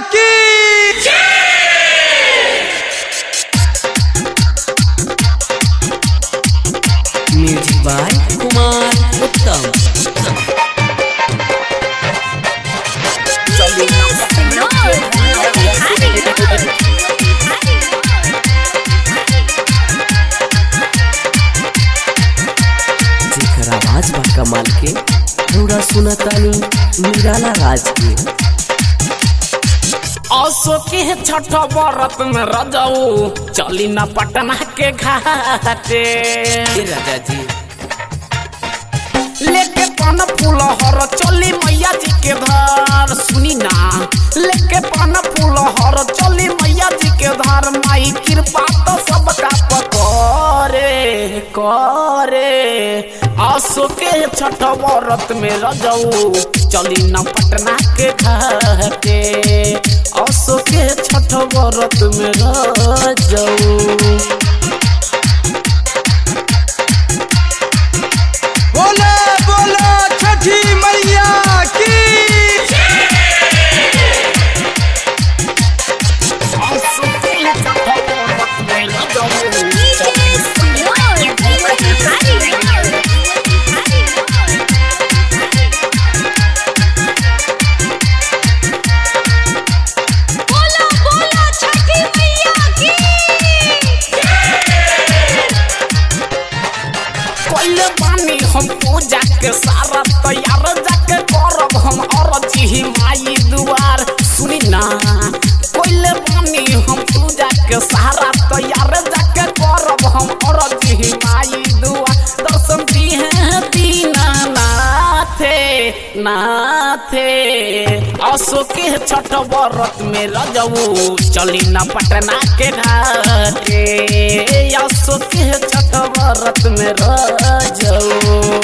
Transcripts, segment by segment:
की music by Kumar उत्तम जेकर आवाज बा कमाल के रौरा सुनतानी निराला राज के असो के छठ बरत में रजाऊ चली न पटना के घाटे ए राजा जी लेके पान फूल हर चली मैया जी के धार सुनी ना लेके पान फूल हर चली मैया जी के धार माई कृपा तो सबका पकड़े करे आसो के छठ बरत में रजाऊ चली न पटना के घाटे आसो के छठ बरत में रजाऊ बोले बोले छठी मैया की कोइले बानी हम पूजा के सारा तैयार जाके करब हम अरजी माई दुआर सुनी ना कोइले बानी हम पूजा के सारा तैयार जाके करब हम अरजी माई दुआर दर्शन दिहे दीना नाथे नाथे असो के छठ बरत में रजऊ चली ना पटना के घाटे असो के छठ बरत में रजऊ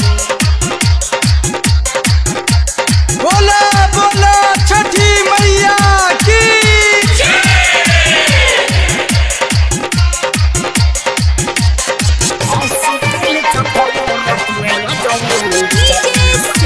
बोले बोले छठी मैया की असो के छठ बरत में रजऊ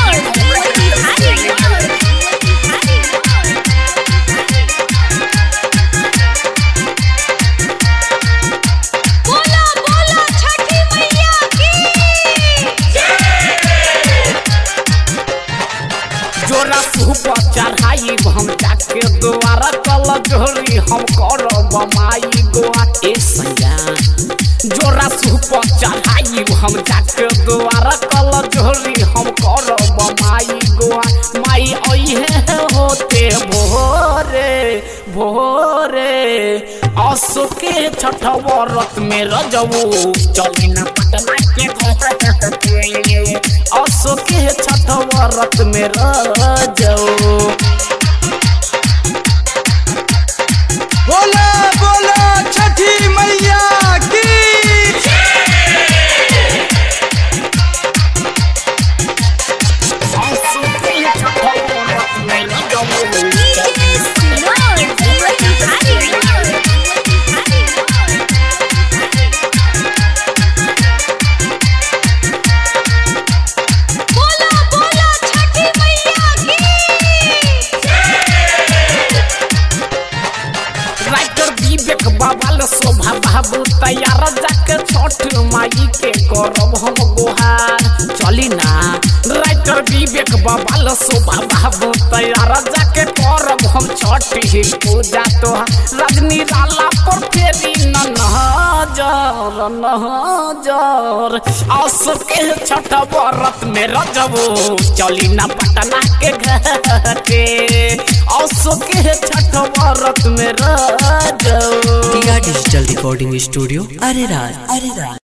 जोरा सुपर चढ़ाई हम जाके दोबारा कल जोरी हम करब माई गोआ ए सैया जोरा सुपर चढ़ाई हम जाके दोबारा कल जोरी हम करब माई गोआ माई अइहे होते भोरे भोरे असो के छठ बरत में रजऊ चली न पटना के घाटे असो के छठ बरत में रजऊ बोले बोले छठी मैया की असो के छठ बरत में रजऊ राइटर विवेक बाबा ल शोभा बाबू तैयार जाके छठ माई के करब हम गोहार चली ना राइटर विवेक बाबा ल शोभा बाबू तैयार जाके करब हम छठ ही पूजा तोहार रजनी लाला पर फेरी न नजर नजर आस के छठ बरत में रजबो चली ना पटना के घाटे आस के छठ बरत में रजबो टिया डिजिटल रिकॉर्डिंग स्टूडियो अरे राज अरे राज